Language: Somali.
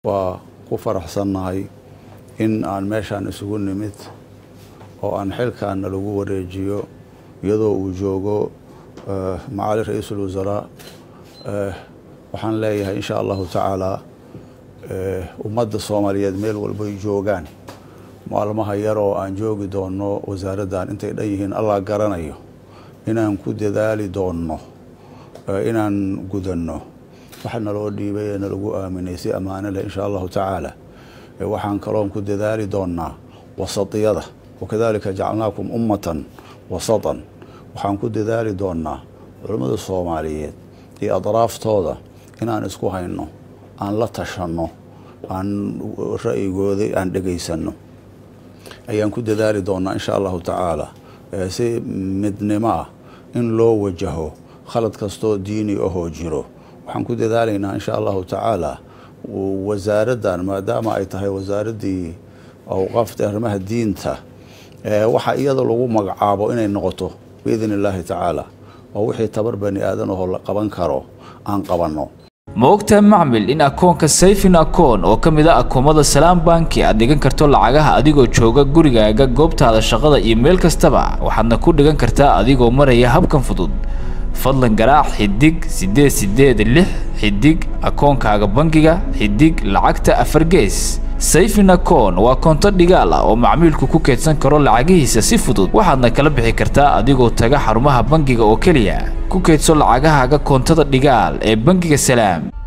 waa ku faraxsannahay in aan meeshaan isugu nimid oo aan xilkaana lagu wareejiyo iyadoo uu joogo macali ra-iisul wasaraa waxaan leeyahay insha allahu tacaala ummadda soomaaliyeed meel walbay joogaan maalmaha yar oo aan joogi doonno wasaaraddan intay dhan yihiin allah garanayo inaan ku dadaali doonno inaan gudanno waxa naloo dhiibay ee nalagu aaminay si ammaano leh insha allahu tacaala waxaan kaloon ku dadaali doonnaa wasatiyada wakadalika jacalnaakum ummatan wasatan waxaan ku dadaali doonnaa culammada soomaaliyeed iyo adraaftooda inaan isku hayno aan la tashanno aan ra'yigooda aan dhegaysanno ayaan ku dadaali doonnaa insha allahu tacaala si midnimo ah in loo wajaho khalad kastoo diini ahoo jiro waxaan ku dadaalaynaa insha allahu tacaala wasaaraddan maadaama ay tahay wasaaraddii awqaafta arrimaha diinta waxa iyada lagu magacaabo inay noqoto biidn illaahi tacaala oo wixii tabar bani aadan ahoo la qaban karo aan qabanno ma ogtahay macmil in akoonka sayfin akoon oo ka mid a akoomada salaam banki aad dhigan karto lacagaha adigoo jooga gurigaaga goobtaada shaqada iyo meel kastaba waxaadna ku dhigan kartaa adigoo maraya habkan fudud fadlan garaac xidig siddeed siddeed lix xidig akoonkaaga bangiga xidig lacagta afar gees sayfin akoon waa koonto dhigaal ah oo macmiilku ku keedsan karo lacagihiisa si fudud waxaadna kala bixi kartaa adigoo taga xarumaha bangiga oo keliya ku keedso lacagahaaga koontada dhigaal ee bangiga salaam